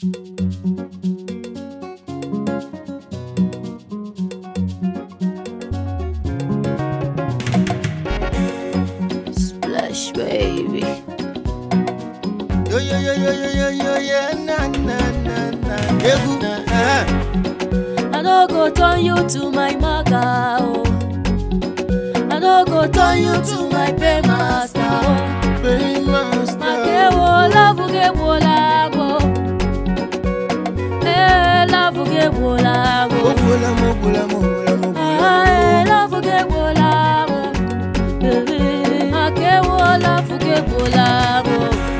Splash baby. Yo yo yo yo yo yo yo yeah na na na na. Egwu. eh. I no go turn you to my maga oh. I no go turn you to my paymaster oh. Paymaster. Makewo love gewo labo. Eh love gewo labo. Mogbula mogbula mogbula mogbula. Ah eh love gewo labo. Baby, Makewo love gewo labo.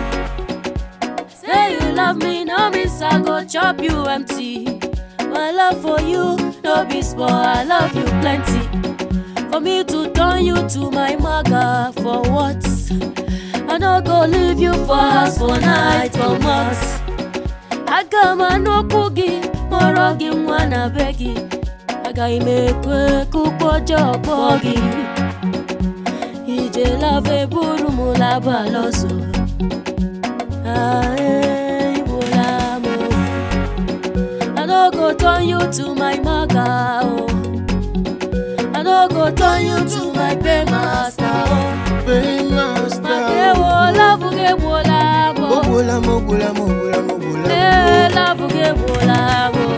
Say you love me, no means I go chop you empty. My love for you, no be small, I love you plenty. For me to turn you to my maga for what? I no go leave you for house for night for months. Aga m anọkwu gị kpọrọ gị nwa na be gị. Agaghị m ekwe ka ụkwụ ọjọọ kpọọ gị. Ije lava eburu m laba lọzọ. Ah, eh, igbola m o. I no go turn you to my maga oh. I no go turn you to my paymaster oh. Paymaster. Makewo love gegbola m o. Mogbula mogbula mogbula mogbula. Eh, love gegbola m o.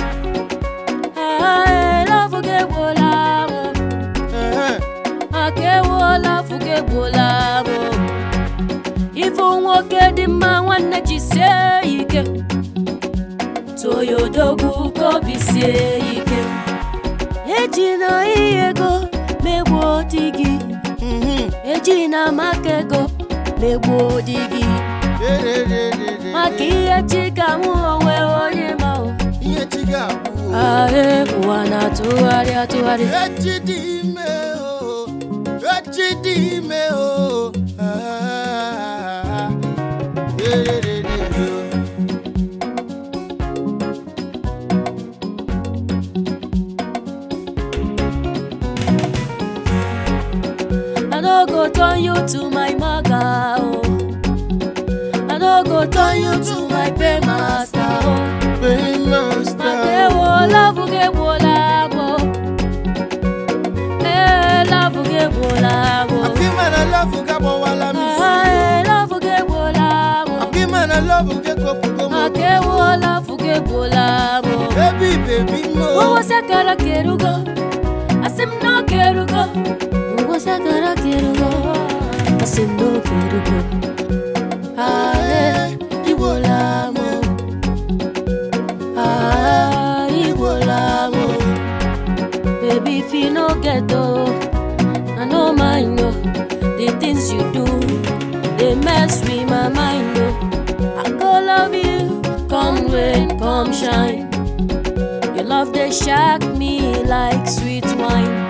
Ah, eh, love gegbola m o. Eh. Makewo love gegbola m o. Ifu nwoke dị mma nwanne jisie ike. Toyodogwu ka obi sie ike. Ejina ihe ego megbuo di gị. Mhm. Ejina maka ego megbuo di gị. Dererere. Maka ihe chi ka mụ onwe onye ma o. Ihe chi ga-abụ. Ahụ ụwa na-atụgharị atụgharị. Echi dị ime o. Echi dị ime o. Ah. Dererere o. I no go turn you to my maga o. I no go turn you to my paymaster o. Paymaster. Makewo love gegbola m o. Eh, love gegbola m o. Akima na love ga-agbawala m isi. Ah, eh, love gegbola m o. Akima na love ga-ekopugo m. Makewo love gegbola m o. Baby, baby mo. Ụwa sakara kerugo, asị m na ọ kerugo. Ụwa sakara kerugo, asị m na ọ kerugo. Ale, igbola m o. Ah, igbola m o. Baby, if you no get o, I no mind o. The things you do, they mess with my mind o. I go love you, come rain, come shine. Your love they shock me like sweet wine.